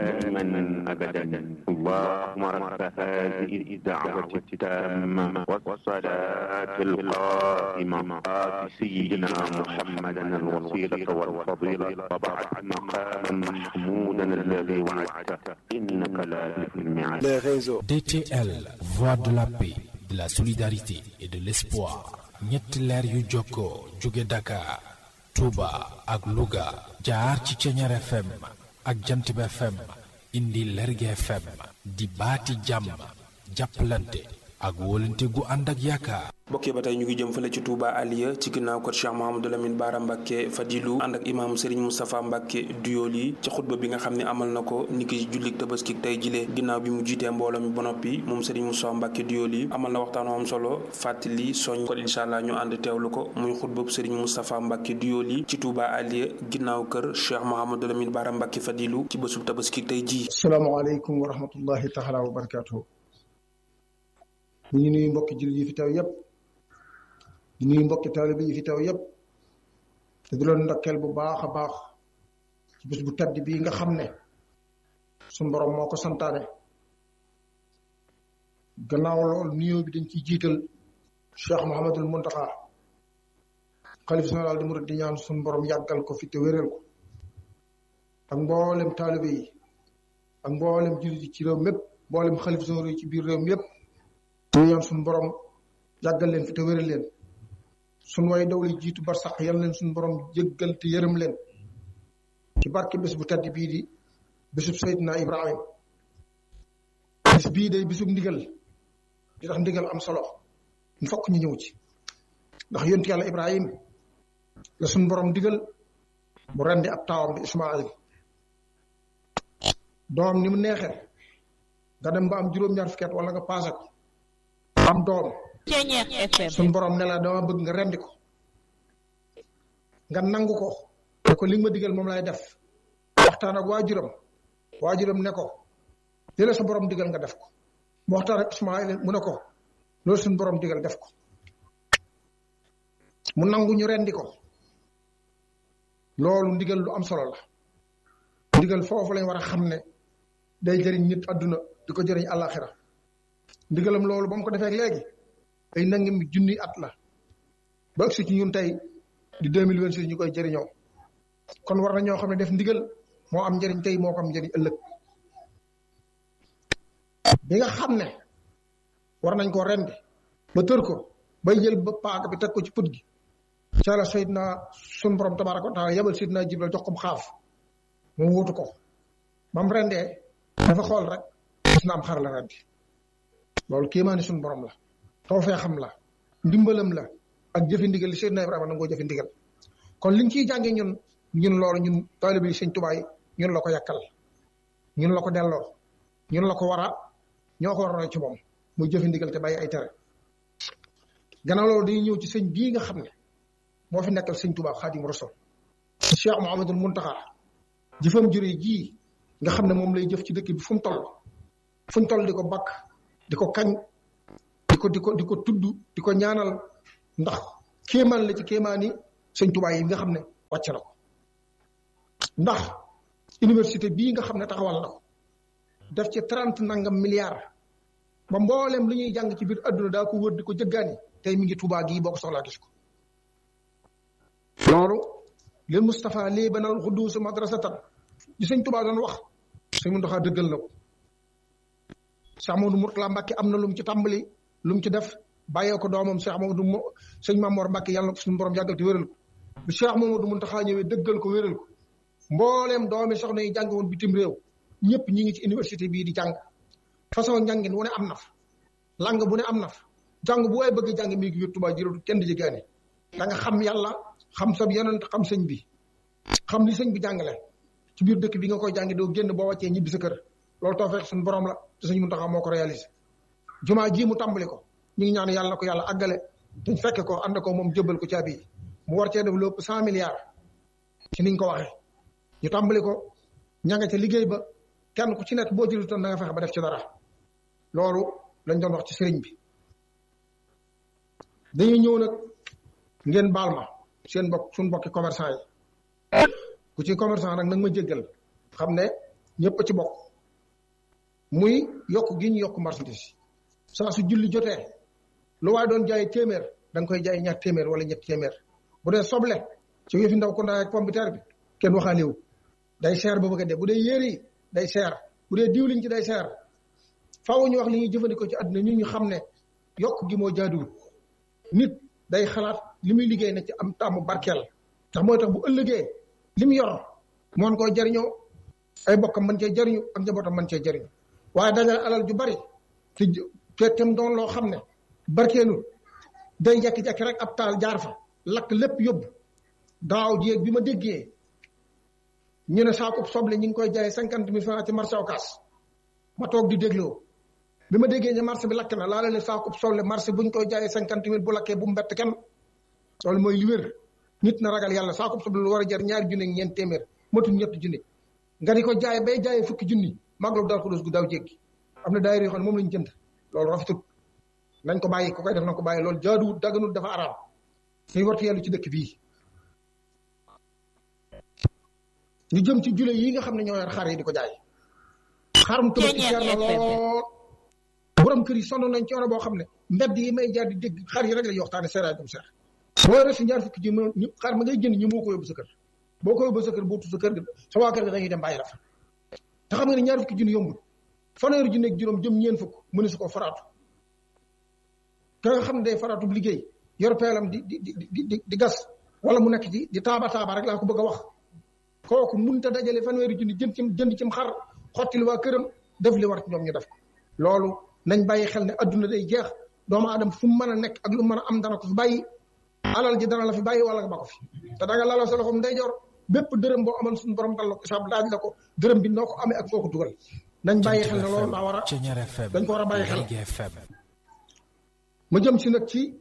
دائما أبدا اللهم رب هذه الدعوة التامة والصلاة القائمة آت سيدنا محمدا الوسيلة والفضيلة وبعث مقاما محمودا الذي وعدته إنك لا تخلف الميعاد les réseaux. DTL, voix de la paix, de la solidarité et de l'espoir. ñetti leer yu jokkoo jóge Dakar, Touba ak Louga jaar ci Ceñeer FM ak Jantib FM indi Lerge FM di baati jàmm jàppalante ak wóolante gu ànd ak yaakaar. mbokk yi ba tey ñu ngi jëm fële ci Touba Aliya ci ginnaaw kër Cheikh Mouhamadou Lamine Bara Mbacke Fadilu ànd ak imaam Serigne Moustapha Mbacke Duyoli ci xutba bi nga xam ne amal na ko niki jullik tabaski tey jilee ginnaaw bi mu jiitee mbooloo mi ba noppi moom Serigne Moustapha Mbacke Duyoli amal na waxtaan am solo fàttali soñ kon incha allah ñu ànd teewlu ko muy xutba bu Serigne Moustapha Mbacke Duyoli ci Touba Aliya ginnaaw kër Cheikh Mouhamadou Lamine Bara Mbacke Fadilu ci bésub tabaski tey jii. salaamaaleykum wa rahmatullahi taala wa barakaatuhu ñu ngi nuyu mbokki jullit yi fi taw yépp di nuyu mbokki taalibe yi fi taw yépp te di leen ndokkeel bu baax a baax ci bés bu tedd bii nga xam ne suñu borom moo ko santaane gannaaw loolu nuyoo bi dañ ciy jiital Cheikh Mouhamadul Muntaxa xalif général di murid di ñaan suñu borom yàggal ko fi te wéral ko ak mboolem taalibe yi ak mboolem jullit yi ci réew mépp mboolem xalif généraux yi ci biir réew mi yépp ñu ñaan suñu borom yàggal leen fi te wéral leen suñu way daw li jiitu bar sax yal leen suñu borom jéggal te yërëm leen ci barke bés bu tedd bii di bésub Seydina Ibrahim bés bii day bésub ndigal di tax ndigal am solo ñu fokk ñu ñëw ci ndax yontu yàlla Ibrahim la suñu borom digal mu rendi ab taawam bi Ismaayil doom ni mu neexee nga dem ba am juróom-ñaar fukki at wala nga paase ko am doom suñ borom ne la dama bëgg nga rendi ko nga nangu ko ne ko li nga ma digal moom lay def waxtaan ak waajuram waajuram ne ko li la sa borom digal nga def ko mu waxtaan ak Ismaayil mu ne ko loolu suñ borom digal def ko mu nangu ñu rendi ko loolu ndigal lu am solo la ndigal foofu lañ war a xam ne day jëriñ nit àdduna di ko jëriñ àllaaxira ndigalam loolu ba mu ko defee léegi ay nangam junni at la ba agsi ci ñun tey di deux mille vingt six ñu koy jëriñoo kon war na ñoo xam ne def ndigal moo am njëriñ tey moo ko am njëriñ ëllëg bi nga xam ne war nañ ko rendi ba tër ko bay jël ba paaka bi teg ko ci put gi ca la Seydina sun borom tabaaraka wa taala yebal Seydina Jibril jox ko xaaf mu wutu ko ba mu rendee dafa xool rek gis na am xar la rendi loolu kéemaani suñu borom la taw fee xam la ndimbalam la ak jëfi ndigal li Seydina Ibrahima nangoo jëfi ndigal kon liñ ciy jàngee ñun ñun loolu ñun taalibe yi Sëñ Tuubaa yi ñun la ko yàkkal ñun la ko delloo ñun la ko war a ñoo ko war a roy ci moom muy jëfi ndigal te bàyyi ay tere gannaaw loolu dañuy ñëw ci sëñ bii nga xam ne moo fi nekkal Sëñ Tuubaa Xaadimu Rasuul Cheikh Mouhamadul Muntaxa jëfam jure jii nga xam ne moom lay jëf ci dëkk bi fu mu toll fu mu toll di ko bakk di ko kañ di ko di ko di ko tudd di ko ñaanal ndax kéemaan la ci kéemaani sëñ Tuubaa yi nga xam ne wàcc na ko ndax université bii nga xam ne taxawal na ko def ci trente nangam milliards ba mboolem lu ñuy jàng ci biir adduna daa ko wër di ko jëggaani tey mi ngi Tuubaa gii boo ko soxlaa gis ko loolu lil Moustapha lii banal xuddus madrasatan di sëñ Tuubaa doon wax sëñ Muntaxa dëggal na ko Cheikh Amadou Mourtala Mbacke am na lu mu ci tàmbali lu mu ci def bàyyee ko doomam Cheikh Amadou Mo sëñ Mamor Mbacke yàlla na ko suñu borom yàggal te wéral ko bi Cheikh Mamadou Mountakha ñëwee dëggal ko wéral ko mbooleem doomi soxna yi jàng woon bitim réew ñëpp ñi ngi ci université bii di jàng façon njàngin wu ne am na fa lang bu ne am na fa jàng bu waay bëgg jàng mi ngi biir Tuubaa jërëtu kenn di jéggaani da nga xam yàlla xam sa yonent xam sëñ bi xam li sëñ bi jàngale ci biir dëkk bi nga koy jàngi doo génn boo wàccee ñibbi sa kër loolu tawfeex suñu borom la te sëñ Muntaxa moo ko réalisé jumaa ji mu tàmbali ko ñu ngi ñaan yàlla na ko yàlla àggale te fekk ko ànd ko moom jëbbal ko caabi yi mu war cee def lu ëpp cent milliards ci niñ ko waxee ñu tàmbali ko ña nga ca liggéey ba kenn ku ci nekk boo jëlutoon da nga fexe ba def ci dara loolu lañ doon wax ci sëriñ bi dañuy ñëw nag ngeen baal ma seen bokk suñ bokki commerçant yi ku ci commerçant nag nag ma jéggal xam ne ñëpp ci bokk muy yokk gi ñu yokk marchandise saa su julli jotee lu waay doon jaay téeméer da nga koy jaay ñaar téeméer wala ñetti téeméer bu dee soble ci yëfi ndaw ko ndaay ak pompiteer bi kenn waxaalewu day seer ba bëgg a dee bu dee yére yi day seer bu dee diwlin ci day seer faaw ñu wax li ñuy jëfandikoo ci àdduna ñu ñu xam ne yokk gi moo jaaduwul nit day xalaat li muy liggéey na ci am tàmm barkeel ndax mooy tax bu ëllëgee li mu yor moon koo jariñoo ay bokkam mën cee jariñu ak njabootam mën cee jariñu waaye dajale alal ju bari te te tem doon loo xam ne barkeelul day jekki-jekki rek ab taal jaar fa lakk lépp yóbbu daaw jéeg bi ma déggee ñu ne saako soble ñu ngi koy jaay cinquante mille francs ci marché Ocass ma toog di dégloo bi ma déggee ne marché bi lakk na laa leen saako soble marché buñ koy jaayee cinquante mille bu lakkee bu mu bett kenn loolu mooy li wér nit na ragal yàlla saako soble lu war a jar ñaari junni ak ñeent téeméer matul ñetti junni nga di ko jaay bay jaayee fukki junni màggalu daal ko dos gu daaw jéggi am na daayira yoo xam ne moom lañ jënd loolu rafetut nañ ko bàyyi ku koy def na ko bàyyi loolu jaaduwut daganut dafa araam suñ wartu yellu ci dëkk bii ñu jëm ci jule yi nga xam ne ñoo yor xar yi di ko jaay xarum tabaski cher na lool borom kër yi sonn nañ coono boo xam ne mbedd yi may jaar di dégg xar yi rek la ñu waxtaane seeraay dum seer boo yore si ñaar fukki ji ma ñu xar ma ngay jënd ñu moo ko yóbbu sa kër boo ko yóbbu sa kër bootu sa kër gi sa waa kër ga dañuy dem bàyyi la fa te xam nga ne ñaar fukki junni yombul fanweeri junni ak juróom jëm ñeen fukk mënu su ko faraatu ka nga xam ne day faraatu bu liggéey yor peelam di di di di di gas wala mu nekk ci di taaba taaba rek laa ko bëgg a wax kooku munta dajale fanweeri junni jëm ci jënd cim xar xottil waa këram def li war ci ñoom ñu def ko loolu nañ bàyyi xel ne adduna day jeex doomu aadama fu mu mën a nekk ak lu mën a am dana ko fi bàyyi alal ji dana la fi bàyyi wala nga ba ko fi te da nga laloo sa loxoom ndeyjoor bépp dërëm boo amoon suñu borom dal la ko isaab laaj la ko dërëm bi noo ko amee ak foo ko dugal nañ bàyyi xel ne loolu daa war a dañ ko war a bàyyi xel ma jëm si nag ci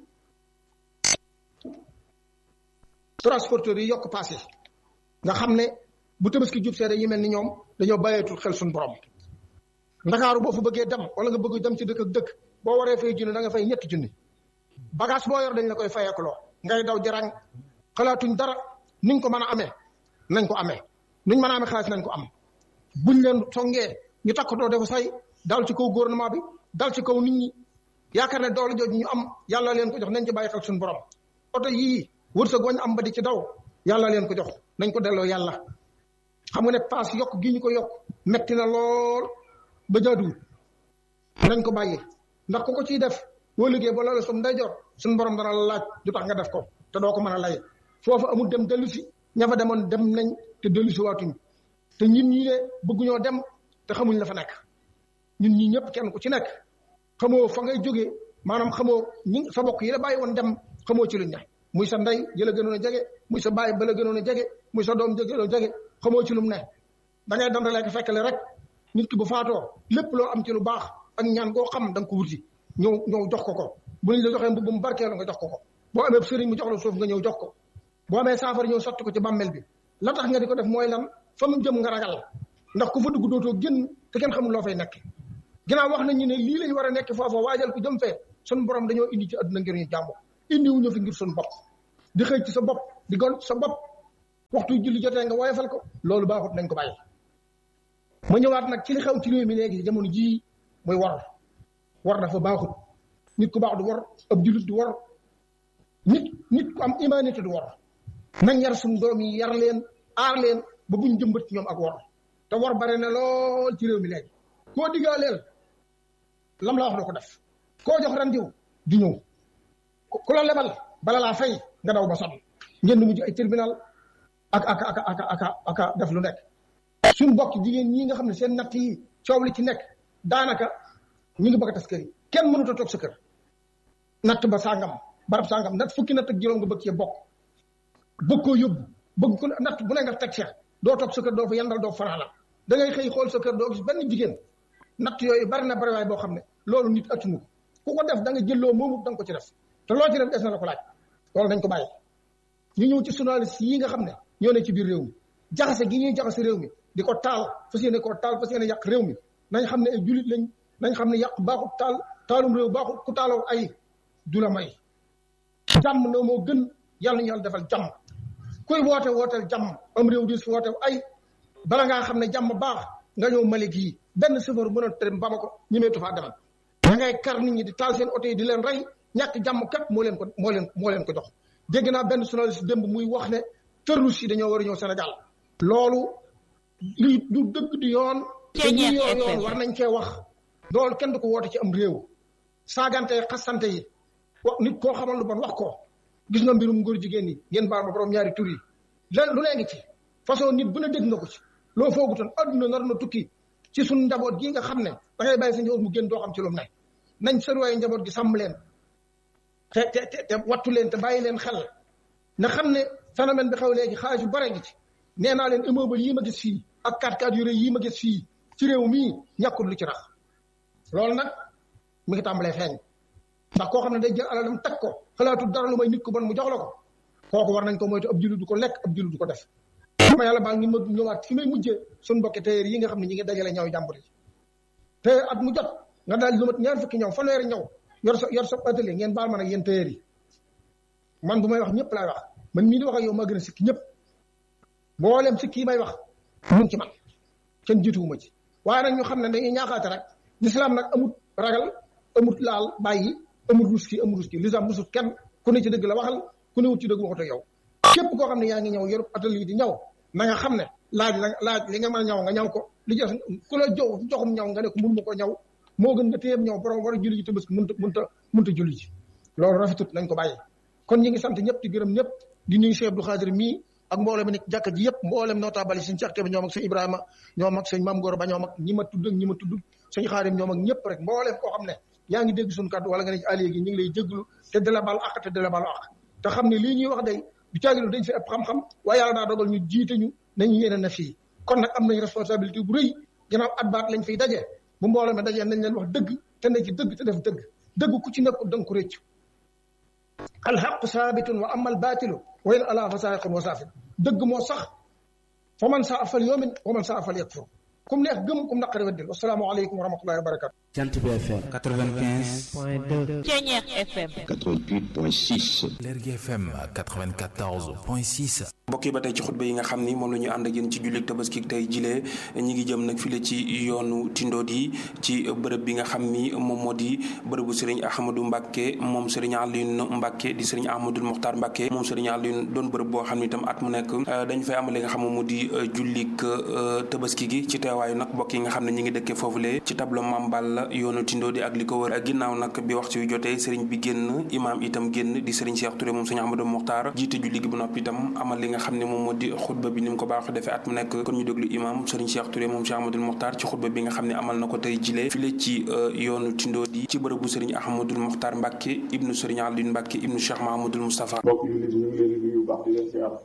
transporteurs yi yokk paas yi nga xam ne bu tabaski jub see dañuy mel ni ñoom dañoo bàyyeetul xel suñu borom ndakaaru boo fa bëggee dem wala nga bëgg dem ci dëkk ak dëkk boo waree fay junni da nga fay ñetti junni bagage boo yor dañ la koy fayeekuloo ngay daw jarang xalaatuñ dara niñ ko mën a amee nañ ko amee nuñ mën a amee xaalis nañ ko am buñ leen songee ñu takkatoo dafa say dal ci kaw gouvernement bi dal ci kaw nit ñi yaakaar ne doole jooju ñu am yàlla leen ko jox nañ ci bàyyi xel suñu borom oto yii wërsëg wañ am ba di ci daw yàlla leen ko jox nañ ko delloo yàlla xam nga ne paas yokk gi ñu ko yokk metti na lool ba jaaduwul nañ ko bàyyi ndax ku ko ciy def boo liggéey ba loolu suñ day jot suñ borom dana la laaj du tax nga def ko te doo ko mën a lay foofu amul dem dellu si ña fa demoon dem nañ te dellu si waatuñ te ñun ñi ne bëgguñoo dem te xamuñ la fa nekk ñun ñi ñëpp kenn ku ci nekk xamoo fa ngay jógee maanaam xamoo ñi sa bokk yi la bàyyi woon dem xamoo ci luñ ne muy sa ndey jëla gënoon a jege muy sa baay bala gënoon a jege muy sa doom jëgënoon a jege xamoo ci lu mu ne da ngay dandalee ko fekkale rek nit ki bu faatoo lépp loo am ci lu baax ak ñaan goo xam da nga ko wuti ñëw ñëw jox ko ko bu ñu la joxee mbubb mu barkeelu nga jox ko ko boo amee sëriñ mu jox la suuf nga ñëw jox ko boo amee saafara ñëw sotti ko ci bàmmeel bi la tax nga di ko def mooy lan fa mu jëm nga ragal ndax ku fa dugg dootoo génn te kenn xamul loo fay nekk ginnaaw wax nañu ne lii lañ war a nekk foofa waajal ko jëm fee sun borom dañoo indi ci àdduna ngir ñu jàmm indi wuñu fi ngir sun bopp di xëy ci sa bopp di gon sa bopp waxtu julli jotee nga woyofal ko loolu baaxut nañ ko bàyyi ma ñëwaat nag ci li xew ci réew mi léegi jamono jii muy war war dafa baaxut nit ku baax du war ab jullit du war nit nit ku am humanité du war nañ yar suñu doom yi yar leen aar leen ba buñ jëmbat ci ñoom ak war te war bare na lool ci réew mi léegi koo diggaaleel lam la wax doo ko def koo jox rendiw du ñëw ku la lebal bala laa fay nga daw ba sonn ngeen di mujj ay tribunal ak ak ak ak ak ak def lu nekk suñ bokk jigéen ñi nga xam ne seen natt yi coow li ci nekk daanaka ñu ngi bëgg a tas kër yi kenn mënut a toog sa kër natt ba sàngam barab sàngam natt fukki natt ak juróom nga bëgg cee bokk bëgg koo yóbbu bëgg ko natt bu ne nga teg ca doo toog sa kër doo fa yendal doo fanaana da ngay xëy xool sa kër doo gis benn jigéen natt yooyu bari na bari waay boo xam ne loolu nit attunu ko ku ko def da nga jëlloo moomu da nga ko ci def te loo ci def des na la ko laaj loolu dañ ko bàyyi ñu ñëw ci journaliste yi nga xam ne ñoo ne ci biir réew mi jaxase gi ñuy jaxase réew mi di ko taal fas yéene koo taal fas yéene yàq réew mi nañ xam ne ay julit lañ nañ xam ne yàq baaxut taal taalum réew baaxut ku taaloo ay du la may jàmm na moo gën yàlla ñu yàlla defal jàmm kuy woote wooteel jàmm am réew di si woote ay bala ngaa xam ne jàmm baax nga ñëw Mali gii benn chauffeur mën a dem Bamako ñemeetu faa demal da ngay kar nit ñi di taal seen oto yi di leen rey ñàkk jàmm kat moo leen ko moo leen moo leen ko jox dégg naa benn journaliste démb muy wax ne terroriste yi dañoo war a ñëw Sénégal loolu lii du dëgg du yoon te ñi yoon yoon war nañ cee wax loolu kenn du ko woote ci am réew saagante xasante yi wax nit koo xamal lu bon wax ko gis nga mbirum góor jigéen ñi ngeen baal ma borom ñaari tur yi lan lu nee ngi ci façon nit bu ne dégg nga ko ci loo foogutoon adduna nar na tukki ci suñ njaboot gi nga xam ne da ngay bàyyi sa njaboot mu génn doo xam ci lu mu ne nañ sëruwaay njaboot gi sàmm leen te te te te wattu leen te bàyyi leen xel na xam ne phénomène bi xew léegi xaalis yu bare ngi ci nee naa leen immeuble yii ma gis fii ak 4x4 yu rëy yii ma gis fii ci réew mii ñàkkul lu ci rax loolu nag mi ngi tàmbalee feeñ ndax koo xam ne day jël alalam teg ko xalaatul dara lu may nit ku bon mu jox la ko kooku war nañ ko moytu ab jullit du ko lekk ab jullit du ko def sama yàlla baa ngi ma ñëwaat fi may mujjee suñu mbokki tailleur yi nga xam ne ñi ngi dajale ñaw jàmbur yi te at mu jot nga daal lu mat ñaar fukki ñaw fanweeri ñaw yor sa yor sa atelier ngeen baal ma nag yéen tailleur yi man bu may wax ñëpp laay wax man mii di wax ak yow maa gën a sikki ñëpp mboolem sikki yi may wax mu ngi ci man kenn jiituwuma ci waaye nag ñu xam ne dañuy ñaaxaate rek lislaam nag amut ragal amut laal bàyyi amut rus ki amut rus ki lislaam musut kenn ku ne ci dëgg la waxal ku ne wut ci dëgg waxut ak yow képp koo xam ne yaa ngi ñëw yor atelier di ñaw na nga xam ne laaj la laaj li nga mën a ñaw nga ñaw ko li jël ku la jox joxum ñaw nga ne ko mun ma ko ñaw moo gën nga téyeb ñaw borom war a julli ji te bés mënta mënta mënta julli ji loolu rafetut nañ ko bàyyi kon ñi ngi sant ñëpp di gërëm ñëpp di nuyu Cheikh Abdou Khadir mii ak mboolem mi nekk jàkka ji yëpp mboolem notable yi sëñ Cheikh Kébé ñoom ak sëñ Ibrahima ñoom ak sëñ Mame Gora Ba ñoom ak ñi ma tudd ak ñi ma tudd sëñ Xaadim ñoom ak ñëpp rek mboolem koo xam ne yaa ngi dégg suñu kàddu wala nga ne ci allié gi ñu ngi lay jégglu te de la baal àq te de la baal àq te xam ne lii ñuy wax day du caagilu dañ fi ëpp xam-xam waaye yàlla daa dogal ñu jiite ñu nañu yéene na fii kon nag am nañ responsabilité bu rëy ginnaaw at baat lañ fiy daje bu mbooloo mi dajee nañ leen wax dëgg te ne ci dëgg te def dëgg dëgg ku ci nekkul danga ko réccu alxaqu saabitun wa ama albaatilu wa in ala fa saaiqun wa saafin dëgg moo sax fa man saa fal yoomin wa man saa fal yakfur kum neex gëm kum naqari weddil asalaamaaleykum wa rahmatullahi wa barakatu Jant bi FM 95 point 2 Ceñeex FM 88.6 Lergui FM 94.6 mbokk yi ba tey ci xutba yi nga xam ni moom la ñu ànd ak yéen ci jullit tabaski tey jilee ñi ngi jëm nag file ci yoonu tindood yi ci bërëb bi nga xam ni moom moo di bërëbu sëriñ Ahmadou Mbacke moom sëriñ Alioune Mbacke di sëriñ Ahmadou Mokhtar Mbacke moom sëriñ Alioune doon bërëb boo xam ni itam at mu nekk dañ fay amal li nga xam moom moo di jullik tabaski gi ci teewaayu nag mbokk yi nga xam ne ñi ngi dëkkee foofulee ci tableau Mambal yoonu tindood yi ak li ko wër ginnaaw nag bi waxtu yu jotee sëriñ bi génn imaam itam génn di sëriñ Cheikh Touré moom sëriñ Ahmadou Mokhtar jiite julli gi bu noppi itam amal li nga xam ne moom moo di xutba bi ni mu ko baax defee at mu nekk kon ñu déglu imam Serigne Cheikh Touré moom Cheikh Ahmadoul Mokhtar ci xutba bi nga xam ne amal na ko tey jilee file ci yoonu Tindoodi ci bërëbu Serigne Ahmadoul Mokhtar Mbacke ibnu Serigne Alioune Mbacke ibnu Cheikh Mahamadul Moustapha mbokk yi ñu ngi leen di nuyu baax di leen siyaar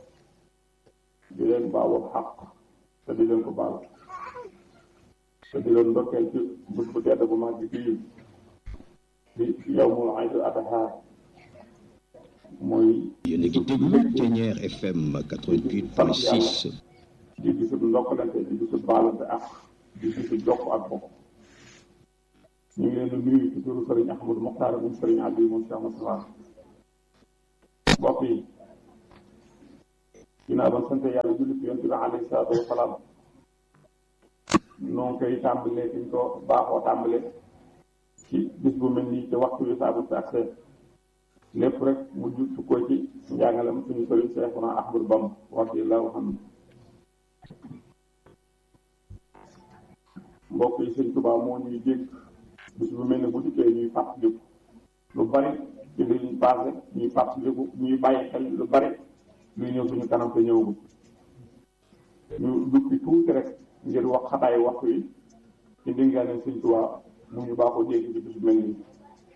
di leen baalu xaq te di leen ko baal te di leen ndokkeel ci bés bu tedd bu mag bi bii di yawmul Aïd al-Adha mooy yéen a ngi déglu Ténière FM 88.6 di bisu ndokkalante di bisu baalante ak di bisu jokk ak bokk ñu ngi leen di nuyu ci turu Sëriñ Ahmadou Mokhtar moom Sëriñ Aliou moom Cheikh Moustapha mbokk yi ginnaaw ba sant yàlla julli ci yonent bi alayhi salaatu wa salaam noo koy tàmbalee fi ñu ko baaxoo tàmbalee ci bis bu mel nii ci waxtu wi saa bu si accès lépp rek mu ju sukkoo ci njàngalam suñu sëriñ Seexuna Ahmadu Bamba radiyallaahu anhu mbokk yi sëñ Tuubaa moo ñuy dégg bis bu mel ne bu dikkee ñuy fàttaliku lu bari ci li ñu passé ñuy fàttaliku ñuy bàyyi xel lu bari luy ñëw suñu kanam te ñëwagul ñu dukki tuuti rek ngir wax xataay waxtu yi ci ndéngaane sëñ Tuubaa mu ñu baaxoo dégg ci bis bu mel nii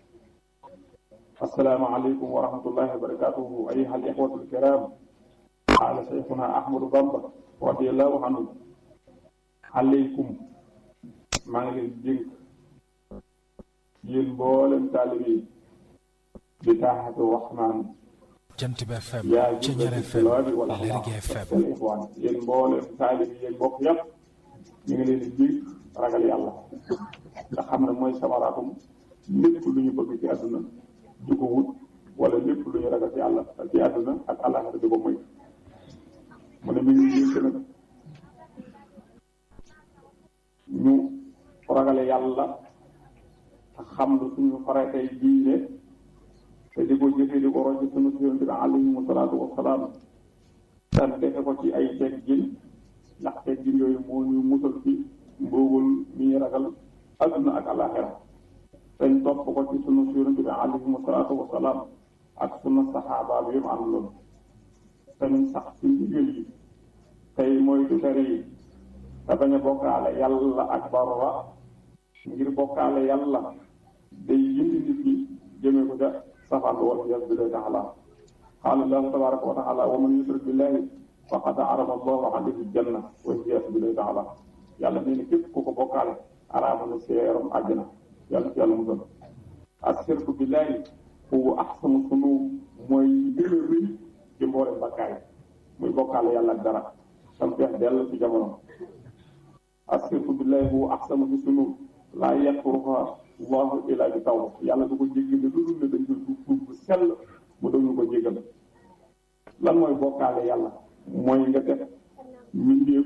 السلام عليكم ورحمة الله وبركاته أيها الإخوة الكرام قال شيخنا أحمد بامبا رضي الله عنه عليكم ما ngi dénk yéen mboolem taalibe yi bi taaxatu Rahmaan Jant bi FM yaa Ceñeer FM Lergui FM ixwaan yéen mboolem taalibe yi yéen bokk yépp ñu ngi leen di dénk ragal yàlla nga xam ne mooy samaraatum lépp lu ñu bëgg ci àdduna di ko wut wala lépp lu ñu ragal ci àlla ci àdduna ak àllaxira di ko moy mu ne mi ngi yénk nag ragale yàlla te xam lu suñu faratay diine te di ko jëfee di ko roy ci sunu yonent bi alayhi salaatu wasalaam te defe ko ci ay teggin ndax teggin yooyu moo ñu musal ci mbuugul mi ñu ragal adduna ak alaxira dañ topp ko ci sunu yonent bi alayhi salaatu wasalaam ak sunu saxaaba bi yëpp àndoon dañ sax ci ndigal yi tey mooy du tere yi te bañ a bokkaale yàlla ak barra ngir bokkaale yàlla day yindi nit ñi jëmee ko ca safaan ba wal iyaazu billahi taala qaala allahu tabaraka wa taala wa man yushrik billahi faqad arama allahu alayhi janna wal iyaazu billahi taala yàlla nee na képp ku ko bokkaale araama na seeram àjjana yàlla ci yàlla musal ashirku billahi huwa ahsanu sunub mooy gën a rëy ci mboolem bakkaay muy bokkaale yàlla ak dara sam feex dell ci jamono ashirku billahi huwa ahsanu sunub laa yaxfiruha allahu illa bi tawba yàlla du ko jéggale lu dul ne dañ koy tuub tuub bu sell mu doon ñu ko jéggal lan mooy bokkaale yàlla mooy nga def mbindeef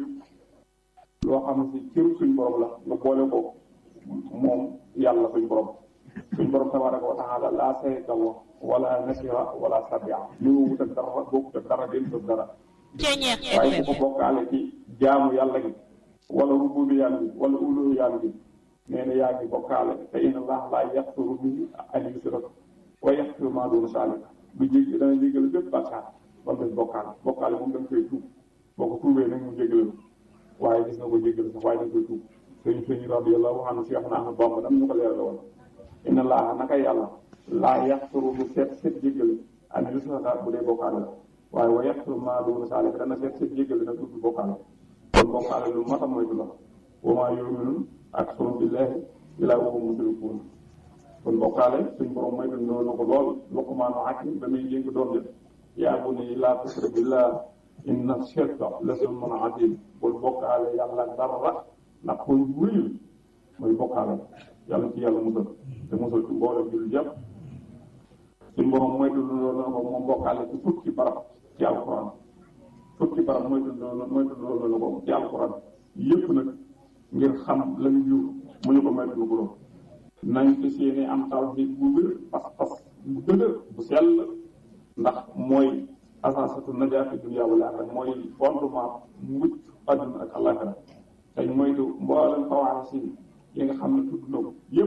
loo xam si cëru suñ borom la nga boole ko moom yàlla suñ borom suñ borom tabaraka wa taala laa sharika lahu wala nasira wala sabia ñu wut ak dara bokkut ak dara den sëf dara waaye ku ko bokkaale ci jaamu yàlla gi wala rububiyaan bi wala uluhiyaan bi nee na yaa ngi bokkaale te inna allah laa yaxfiru bihi an yusrak wa yaxfiru maa duuna zaalika bu jéggi dana jéggale bépp bàkkaar ba mu des bokkaale bokkaale moom da nga koy tuub boo ko tuubee nag mu jéggale waaye gis nga ko jéggale sax waaye da nga koy tuub sëñ sëñ radiyallahu anhu Cheikh na Ahmad Bamba dam ñu ko leeral woon inna allah naka yàlla laa yaxfiru bu seet seet jéggale an yusraka bu dee bokkaale la waaye wa yaxfiru maa duuna zaalika dana seet seet jéggale nag du bokkaale kon bokkaale lu mat a moytu la wa maa yu'minu aksaruhum billaahi illaa wa hum mushrikuun kon bokkaale suñ borom moytu noonu ko lool Luqmaanu Hakim ba muy yëngu doom ja yaa bunayya laa tushrik billaah inna shirka la zulmun aziim bul bokkaale yàlla dara ndax koy wéyul mooy bokkaale yàlla ci yàlla musal te musal ci mboolem jullit yëpp suñ borom moytu loolu ko moom bokkaale ci fukki barab ci alquran fukki barab moytu loolu moytu loolu ko ci alquran yëpp nag ngir xam lañu jur mu ñu ko moytu lu ko nañ ko seeni am tawhid bu wér pas-pas bu dëgër bu sell ndax mooy asaasatu najaati dunya wal aaxira mooy fondement mucc àdduna ak àllaaxira dañ moytu mboolem xawaasi yi nga xam ne tudd na ko yëpp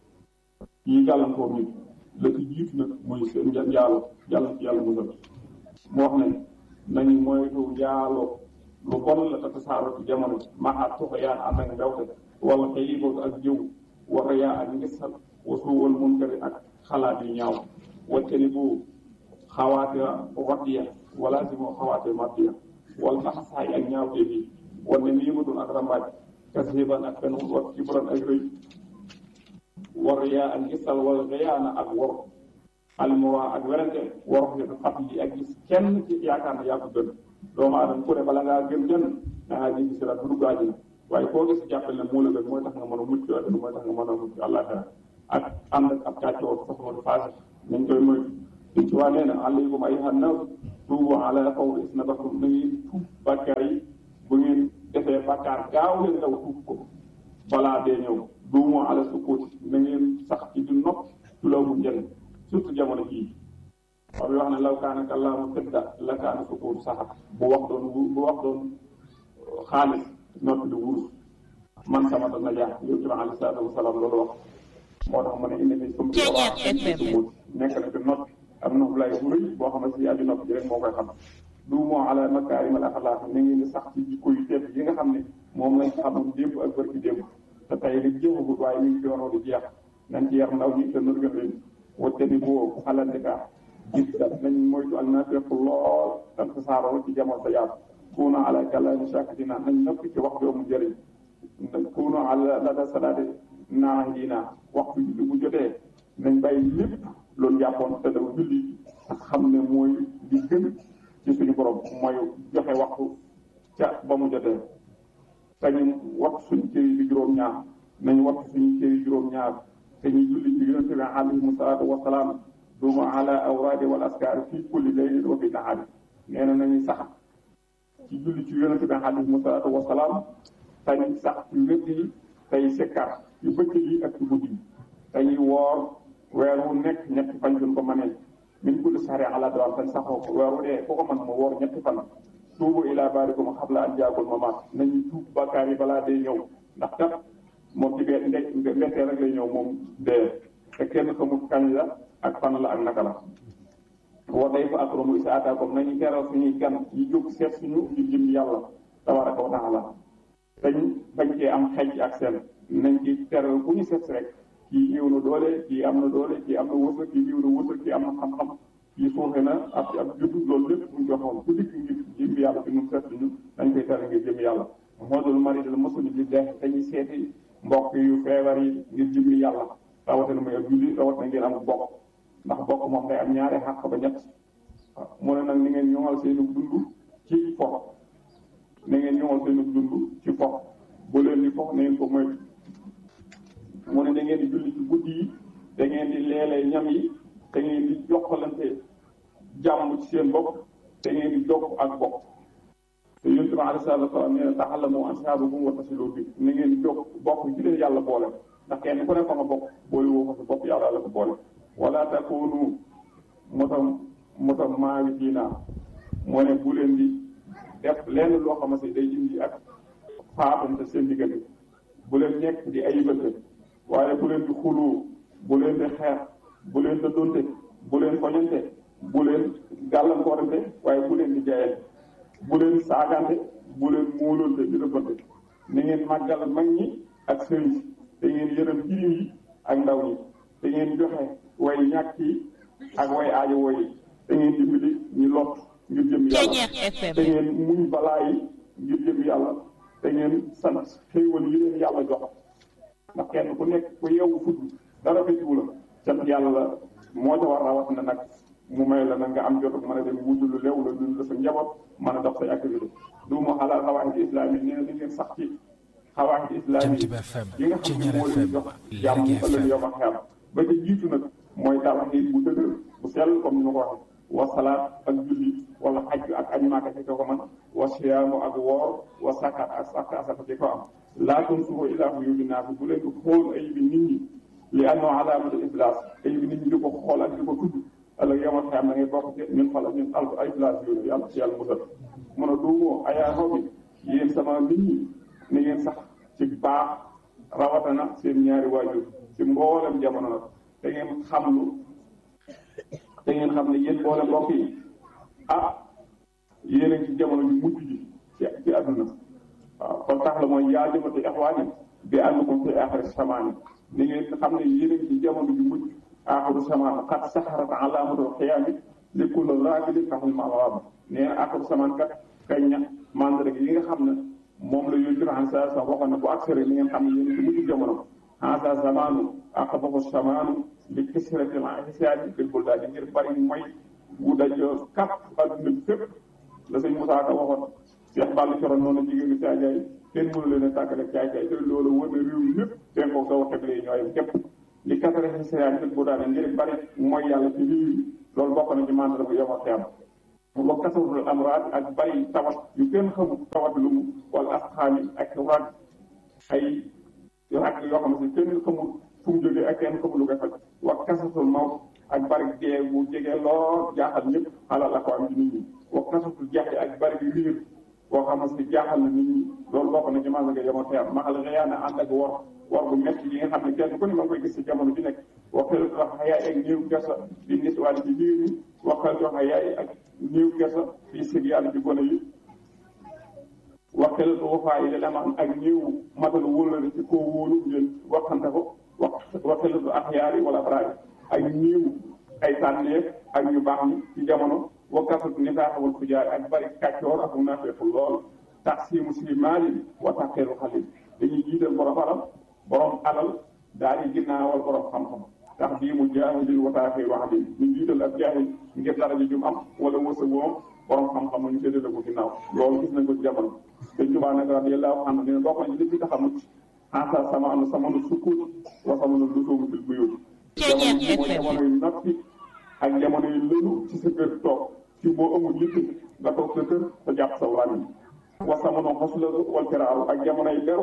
yi gàllankoor nit la ci jiitu nag muy seen njaalo yàlla ci yàlla musal moo wax ne nañu moytu njaalo lu bon la te tasaaroo ci jamono ji maa tuxyaan ànd ak mbewte wala xëyibootu ak jëw wa riyaa ak ngisal wa suuwal munkari ak xalaat yu ñaaw waccani bu xawaate waddiya wala si moo xawaate maddiya wal naxasaay ak ñaawte bi wala miimatun ak rambaaj kasiban ak fen wa kibran ak rëy wa riyaa ak ngisal wala riyaana ak wor almuwaa ak werante wor yi fat yi ak gis kenn ci yaakaar ne yaa ko gën doomu aadama ku ne bala ngaa gën gën da ngaa jéggi siraat bu dugg àjjana waaye koo gis jàppale ne moo la gën mooy tax nga mën a mucc àdduna mooy tax nga mën a mucc àllaaxira ak ànd ak ab kàccoor sax moo di faasi nañ koy moytu suñ ci waa nee na alaykum ayyuhan naas tuubu ala qawli isnabakum na ngeen tuub bàkkaar yi bu ngeen defee bàkkaar gaaw leen daw tuub ko balaa dee ñëw duumu ala sukuuti na ngeen sax ci di nopp ci loo mu njëriñ surtout jamono jii waaw bi wax ne law kaana kallaamu fidda la kaana sukuut saxat bu wax doon bu wax doon xaalis noppi du wurus man sama dana jaax yow ci ma alayhi salaatu wasalaam loolu wax moo tax mu ne indi fi sum sukut nekk na ci noppi am nopp lay bu rëy boo xam ne si aju noppi ji rek moo koy xam du moo ala makaarimal axlaaq na ngeen di sax ci jikko yu tedd yi nga xam ne moom lañ xamoon démb ak barki démb te tey li jeexagut waaye ñu ngi ci waroo di jeex nañ ci yar ndaw ñi te nërgën leen wate ni boo xalandika gis da nañ moytu ak naafeq lool tam tasaaroo ci jamono sa yaatu kuuna ala kalaami shaakitina nañ noppi ci wax doomu njëriñ kuunu ala lada salaati naahidina waxtu julli bu jotee nañ bàyyi lépp loolu jàppoon te daw julli ak xam ne mooy li gën ci suñu borom mooy joxe waxtu ca ba mu jotee te ñu wattu suñu cër yi juróom-ñaar nañ wattu suñu cër yi juróom-ñaar te ñu julli ci yonente bi alayhi salaatu wasalaam duma ala awraadi wal askaar fii kulli laylin wa fi nahaari nee na nañu sax ci julli ci yonente bi alayhi salaatu wasalaam tañ sax ci wét yi tey sikkar yu bëccëg yi ak ci guddi yi dañuy woor weer wu nekk ñetti fan duñ ko mënee min kulli sahri ala dawam tan saxoo ko weer wu dee ku ko mën mu woor ñetti fan tuubu ilaa baarikum xabla an jaagul mamaat nañu tuub bakkaar yi balaa day ñëw ndax kat moom ci bee nde mbettee rek lay ñëw moom dee te kenn xamul kañ la ak fan la ak naka la wa day fa akramu isa ataakum nañu teral suñuy gan yi jóg seet suñu ñu jëm yàlla tabaraka wa taala dañ bañ cee am xej ak seen nañ ci teral bu ñu seet si rek kii néew na doole kii am na doole kii am na wërsëg kii néew na wërsëg kii am na xam-xam kii suufe na ab ab juddu loolu lépp buñ joxoon ku dikk ngir jëm yàlla fi ñu seet suñu dañ koy teral ngir jëm yàlla moo dul mari dal mosuñu di def dañuy seeti mbokk yu feebar yi ngir jëmmi yàlla rawatina muy ak julli rawatina ngeen am bokk ndax bokk moom day am ñaari xàq ba ñett waaw mu ne nag ni ngeen ñoŋal seenu dund ci fo na ngeen ñoŋal seenu dund ci fo bu leen di fo na ngeen ko moytu mu ne da ngeen di julli ci guddi yi da ngeen di leelee ñam yi da ngeen di jokkalante jàmm ci seen bopp da ngeen di jokk ak bokk te yonent bi alayhi salaatu wa salaam nee na ta'allamu ansaabakum wa tasilu bi na ngeen di jokk bokk ci leen yàlla boole ndax kenn ku ne fa nga bokk boole woo ko sa bopp yàlla la ko boole wala takunu mutam mutam maawitina moo ne bu leen di def lenn loo xamante day indi ak faatante seen diggante bu leen nekk di ayibante waaye bu leen di xuloo bu leen di xeex bu leen di donte bu leen foñante bu leen gàllankoorante waaye bu leen di jaayante bu leen saagante bu leen móolonte di rëbbante ni ngeen màggal mag ñi ak sëriñ si te ngeen yërëm jirim yi ak ndaw ñi te ngeen joxe way ñàkk yi ak way aajo woy yi te ngeen dimbali ñu lot ngir jëm yàlla te ngeen muñ balaa yi ngir jëm yàlla te ngeen sant xéewal yi leen yàlla jox ndax kenn ku nekk ku yeewu fudd dara fekkiwu la sant yàlla la moo ca war rawat na nag mu may la nag nga am jot mën a dem wutu lu leew la dund la sa njaboot mën a dox say activité du ma xalaat xawaahid islami nee na di ngeen sax ci xawaahid islami yi nga xam ne moo leen jox jàmm ëllëg yow ma xeam ba ca jiitu nag mooy tawxiid bu dëgër bu sell comme ni ma ko waxee wa salaat ak julli wala xaj ak añ maaka ci ko mën wa siyaamu ak woor wa sakat ak sakka asaka ci ko am laa tunsuhu illaa fi yubi naasi bu leen di xool ay bi nit ñi li annahu alaamatu iflaas ay bi nit ñi di ko xool ak di ko tudd ëllëg yow ma xeam da ngay bokk ci ñun xala ñun alf ay iflaas yooyu yàlla ci yàlla musal mun a duumoo ayaa xaw bi yéen sama nit ñi ni ngeen sax ci baax rawatana seen ñaari waajur ci mboolem jamono nag da ngeen xam lu da ngeen xam ne yéen boole mbokk yi ah yéen a ngi ci jamono ju mujj ji ci ci àdduna waaw kon tax la mooy yaa jëmate ixwaani bi àndukum fi aaxiri samaani ni ngeen xam ne yéen a ngi ci jamono ju mujj aaxiru samaan xat saxarat alaamatul xiyaami li kulli raagilin taxul mawaaba nee na aaxiru samaan kat kañ na mandarga yi nga xam ne moom la yonent bi sa sa waxoon na bu aksere ni ngeen xam ne yéen a ngi ci mujj jamono hasa zamaanu aqbahu samaanu li kisratil ihsaani fil buldaani ngir bari mooy bu dajoo kap adduna bi fépp la sëñ Moussa Ka waxoon Cheikh Balla Coro noonu jigéen ñi caajaay kenn mënu leen a tàggale caay caay te loolu wër na réew mi lépp seen ko sa waxee lay ñooy képp li kasara ihsaani fil buldaani ngir bari mooy yàlla ci réew yi loolu bokk na ci mandara bu yomal xiyam wa kasratul amraad ak bari tawat yu kenn xamul tawat lu mu wala asxaami ak rag ay rag yoo xam ne kenn xamul fu mu jógee ak kenn xamul lu koy faj wa kasatul mawt ak bari dee bu jege lool jaaxal ñëpp xalal la ko am ci nit ñi wa kasatul jeexe ak bari bi riir boo xam ne jaaxal na nit ñi loolu bokk na ci maa nga yemoo xeer maxal xëyaana ànd ak wor wor bu métti yi nga xam ne kenn ku ne ma ngi koy gis ci jamono ji nekk wa xel wax yaay ak néew kersa di nis wàll ci biir ñi wa xel wax yaay ak néew kersa fii sig yàlla ci gone yi waxelatu wafaa yi da am ak néew matalu wóolale ci koo wóolu ngeen waxante ko wax waxelatu axyaari wala abraari ak néew ay tànneef ak ñu baax ñi ci jamono wakkasatu nifaaqa wal fujaar ak bari kàccoor ak naafeeku lool tax si muslimaani wa taqeelu xalil dañuy jiital borom alal borom alal daal di ginnaawal borom xam-xam tax bii mu jaahilil wataaxee wax bi ñu jiital ak jaahil ngir dara ji jum am wala wërsëg moom borom xam-xam ñu séddale ko ginnaaw loolu gis nañ ko ci jamono dañ tubaa nag radiyallahu anhu ne bokk nañ li fi tax a mucc asa sama anu samanu sukkuut wa samanu lusuumu fil buyut jamono yi mooy jamono yu noppi ak jamono yu lënu ci sa kër toog ci boo amul yitte nga toog sa kër sa jàpp sa làmmiñ wa samanu xoslatu wal firaaru ak jamono yi beru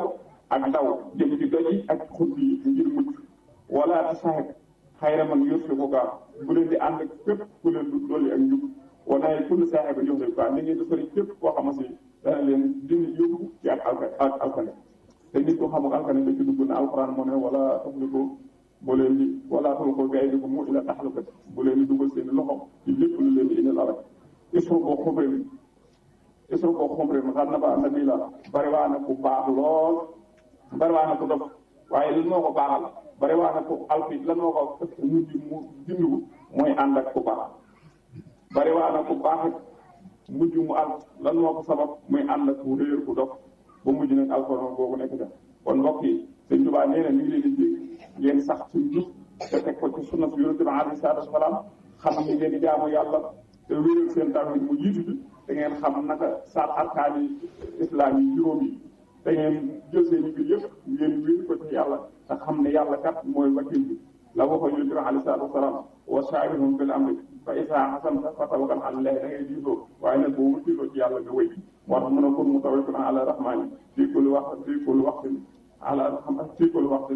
ak daw jëm ci doj yi ak xut yi ngir mucc wala te saxet xayra man yurfi ko gaa bu leen di ànd ak képp ku leen du dolli ak njub wanaay kulli saaxe ba jox leen gaa ni ngeen di sori képp koo xam si dana leen dindi yóbbu ci ak alka ak alkane te nit ko xam ak alkane da ci dugg na alquran moo ne wala tafli ko bu leen di wala tol ko gay di ko mu ila taxlukat bu leen di dugal seen loxo ci lépp lu leen di indil alak isru ko xumre isru ko xumre ma xam na ba na bii la bari waa na ku baax lool bari waa na ku dof waaye lan moo ko baaxal bari waa na ku alfi lan moo ko mujj mu dindiwu mooy ànd ak ku baax bari waa na ku baax mujj mu al lan moo ko sabab muy ànd ak ku réer ku dof ba mujj nag alxuraan boobu nekk da kon mbokk yi sëñ Tuubaa nee na mi ngi leen di dig ngeen sax ci njub te teg ko ci sunna su yonent bi alayhi salaatu wasalaam xam ni ngeen di jaamu yàlla te wéeral seen tawhid mu jiitu bi te ngeen xam naka saat arkaani islam yi juróom yi te ngeen jël seen i mbir yëpp ngeen wéer ko ci yàlla te xam ne yàlla kat mooy wakil bi la waxoon yonent bi alayhi salaatu wasalaam wa shaawirhum fil amri fa izaa azamta fa tawakkal ala llaahi da ngay diisoo waaye nag boo wëkkiloo ci yàlla nga wéy moo tax mën a kun mutawakkilan ala rahmaani fii kulli waxtin fii kulli waxtin ala xam fii kulli waxtin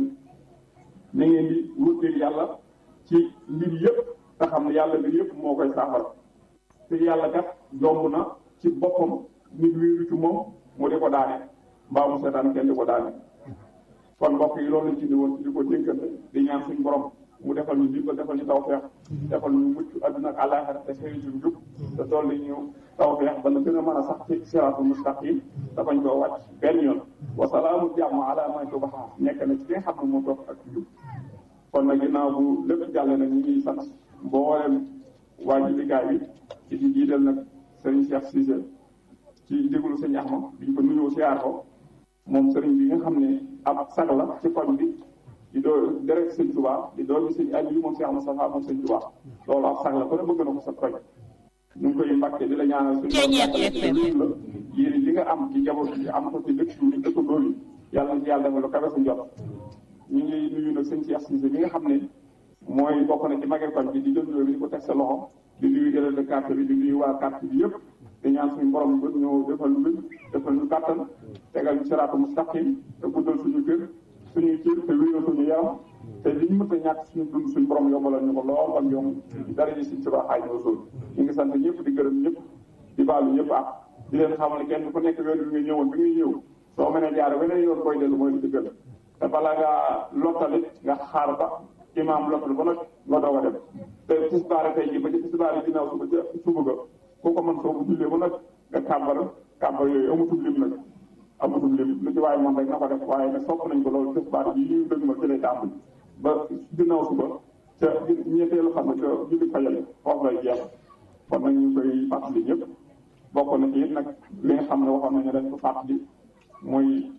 na ngeen di wëkkil yàlla ci mbir yëpp te xam ne yàlla mbir yëpp moo koy saafara te yàlla kat yomb na ci boppam nit wéeru ci moom mu di ko daane mbaa mu seetaan kenn di ko daane kon mbokk yi loolu lañ ci di woon ci di ko dénkante di ñaan suñ borom mu defal ñu dimbal defal ñu tawfeex defal ñu mucc àdduna ak àllaaxira te xëy suñ jub te dolli ñu tawfeex ba na gën a mën a sax ci siraatul mustaqim te bañ koo wàcc benn yoon wasalaamu jàmm ala man tubaxa nekk na ci ki nga xam ne moo topp ak jub kon nag ginnaaw bu lépp jàlle nag ñu ngi sant mboolem waa ji liggéey bi ci di jiital nag sëriñ Cheikh Cissé ci déglu sëñ Axma biñ ko nuyoo siyaar ko moom sëriñ bi nga xam ne ab sag la ci koñ bi di doo deret sëñ Tuubaa di doomi sëñ Aliou moom Cheikh Moustapha moom sëñ Tuubaa loolu ab sag la ko ne bëgg na ko sa koñ ñu ngi koy mbàkke di la ñaanal suñu la yéen li nga am ci njaboot bi am ko ci dëkk yi dëkkandoo yi yàlla na ci yàlla defal lu kawe sa njot ñu ngi nuyu nag sëñ Cheikh Cissé mi nga xam ne mooy bokk na ci magee koñ bi di jël bi di ko teg sa loxo di nuyu délégué de quartier bi di nuyu waa quartier bi yëpp di ñaan suñu borom ba ñëw defal lu defal ñu kàttan tegal ñu siraatu mustaqim te guddal suñu kër suñuy cër te wéeral suñu yaram te li ñu mën a ñàkk suñu dund suñu borom yombalal ñu ko lool am yomb dara ji suñ suba xaaj ñoo sóol ñu ngi sant ñëpp di gërëm ñëpp di baalu ñëpp ak di leen xamal kenn ku nekk weer bi nga ñëwoon bi ngay ñëw soo mënee jaar weneen yoon koy dellu mooy li ci gën te bala ngaa lottali nga xaar ba imaam lottal ba nag nga doog a dem te tisbaare tey ji ba ci tisbaare ginnaaw suba ca suba ga ku ko mën soo ko jullee ba nag nga kàmbar kàmbar yooyu amatul lim nag amatul lim lu ci waaye moom rek na ko def waaye nag sopp nañ ko loolu tisbaare yi ñu dëgg ma ci lay tàmbali ba ginnaaw suba ca ñetteelu xam ne ca julli fajal foofu lay jeex kon nag ñu koy fàttali ñëpp bokk na ci it nag li nga xam ne waxoon nañu dañ ko fàttali mooy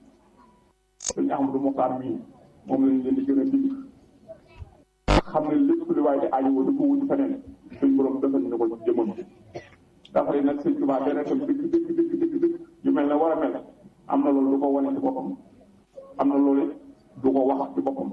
sëñ Ahmadou Mokhtar mii moom lañ leen di gën a dig xam ne lépp li waaye di aajo di ko wuti feneen suñ borom defal ñu ko ci jëmmam ji dafa ne nag sëñ Tuubaa dana tam dëgg dëgg dëgg dëgg dëgg yu mel ne war a mel am na loolu du ko wane ci boppam am na loolu du ko wax ci boppam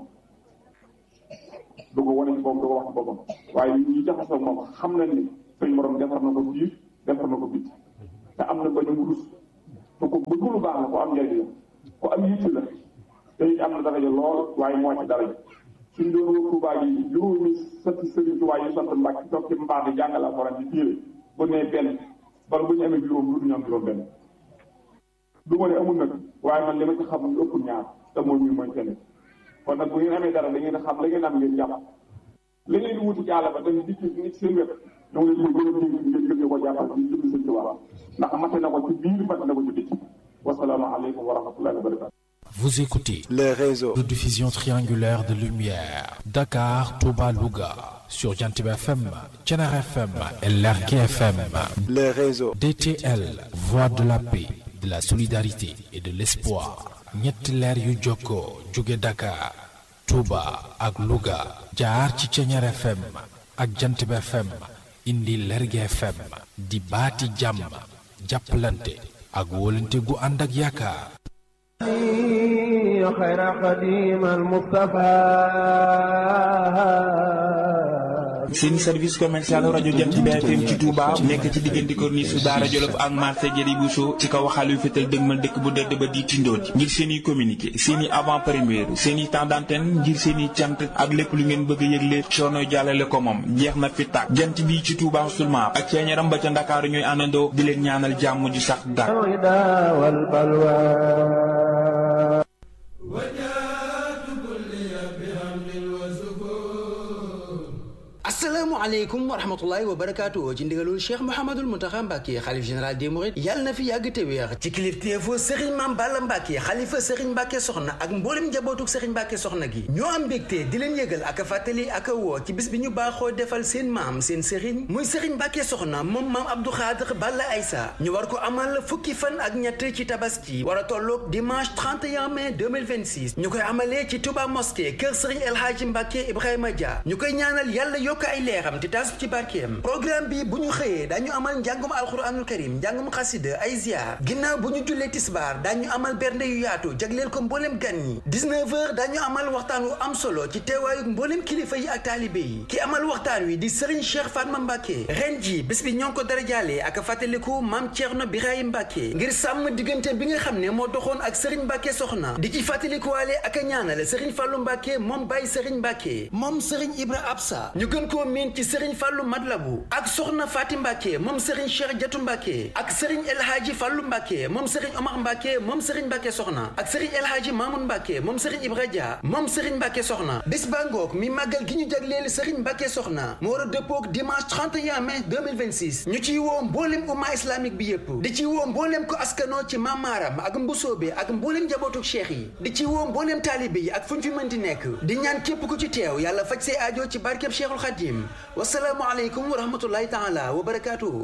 du ko wane ci boppam du ko wax ci boppam waaye ñi jaxasoo moom xam nañ ni suñ borom defar na ko biir defar na ko bit te am na bañu mu rus te ko bëgg lu baax la ko am njëriñ la ko am yitti la te it am na daraja lool waaye moo ci daraja suñ doon wër Tuubaa yi juróomi sant Sëriñ Tuubaa yi sant Mbàkke toog ci mbaar di jàngal alxuraan di téere bu nee benn bala bu ñu amee juróom lu du ñu am juróom benn du ma ne amul nag waaye man li ma ci xam ñu ëpp ñaar te mooy ñu mooy kenn kon nag bu ngeen amee dara da ngeen xam la ngeen am ngeen jàpp la ngeen di wuti ci àll ba dañ dikk nit seen wet ñoo ngi leen gën a dénk ngeen gën ko jàppal ci jëm Sëriñ Tuubaa ndax mate na ko ci biir mate na ko ci biti wasalaamu aleykum wa rahmatullahi wa barakatu Vous écoutez le réseau de diffusion triangulaire de lumière Dakar, Touba, Louga sur Jantib FM, Thiénaba FM et Lergui FM. le réseau DTL, voix de la paix, de la solidarité et de l'espoir. ñetti leer yu jokkoo jóge Dakar, Touba ak Louga jaar ci Thiénaba FM ak Jantib FM indi Lergui FM di baati jàmm jàppalante ak wóolante gu ànd ak yaakaar. خير قديم المصطفى seen service commercial rajo Jant bi FM ci Touba nekk ci diggante corniche su Daara Jolof ak marché Jëri Bousso ci kaw xaal yu fétal dëgmal dëkk bu dëdd ba di tindooti ngir seen i communiqué seen i avant première seen i temps d'antenne ngir seen i cant ak lépp lu ngeen bëgg a yëgle coono jàllale ko moom jeex na fi tàkk jant bi ci Touba seulement ak ceeñaram ba ca Ndakaaru ñooy àndandoo di leen ñaanal jàmm ju sax dàkk asalaamaaleykum wa rahmatullahi wa barakaatu ci ndigalul cheikh mouhamadul muntaxa mbàkke xalif général des mourides yàlla na fi yàgg te wéex ci kilifteefu sëriñ maam balla mbàkke xalifa sëriñ mbàkke soxna ak mboolem njabootuk sëriñ mbàkke soxna gi ñoo am mbégte di leen yëgal ak a fàttali ak a woo ci bis bi ñu baaxoo defal seen maam seen sëriñ muy sëriñ mbàkke soxna moom maam abdou xaadir balla aysa ñu war ko amal fukki fan ak ñett ci tabaski war a tolloog dimanche 31 mai 2026 ñu koy amalee ci touba mosquée kër sëriñ el hadji mbàkke ibrahima dia ñu koy ñaanal yàlla yokk ay leeram te taas ci barkeem programme bi bu ñu xëyee dañu amal njàngum alxuraanul karim njàngum xasida ay ziar ginnaaw bu ñu jullee tisbaar dañu amal bernde yu yaatu jagleel ko mbooleem gan ñi 19 heures dañu amal waxtaan wu am solo ci teewaayu mbooleem kilifa yi ak taalibe yi ki amal waxtaan wi di Serigne Cheikh Fatma Mbacke ren ji bés bi ñoo ngi ko darajaale ak fàttaliku maam Thierno Birahim Mbacke ngir sàmm diggante bi nga xam ne moo doxoon ak Serigne Mbacke soxna di ci fàttalikuwaale ak a ñaanal Serigne Fallou Mbacke moom Baye Serigne Mbacke moom Serigne Ibra Absa ñu gën koo miin ci Serigne Fallou Madlabu ak Soxna Fatim Mbacke moom Serigne Cheikh Jatu Mbacke ak Serigne El Hadji Fallou Mbacke moom Serigne Omar Mbacke moom Serigne Mbacke soxna ak Serigne El Hadji Mamoun Mbacke moom Serigne Ibra Dia moom Serigne Mbacke soxna bis ba ngoog mi màggal gi ñu jagleel Serigne Mbacke soxna mu war a dëppoog dimanche 31 mai 2026 ñu ciy woo mbooleem umma islamique bi yépp di ci woo mbooleem ko askanoo ci mamaaram ak mbusoobe ak mbooleem njabootu cheikh yi di ci woo mbooleem taalibe yi ak fu ñu fi mën di nekk di ñaan képp ku ci teew yàlla faj say aajo ci barkeb Cheikhul Khadim wasalaamu aleykum wa rahmatullahi taala wa barakaatuhu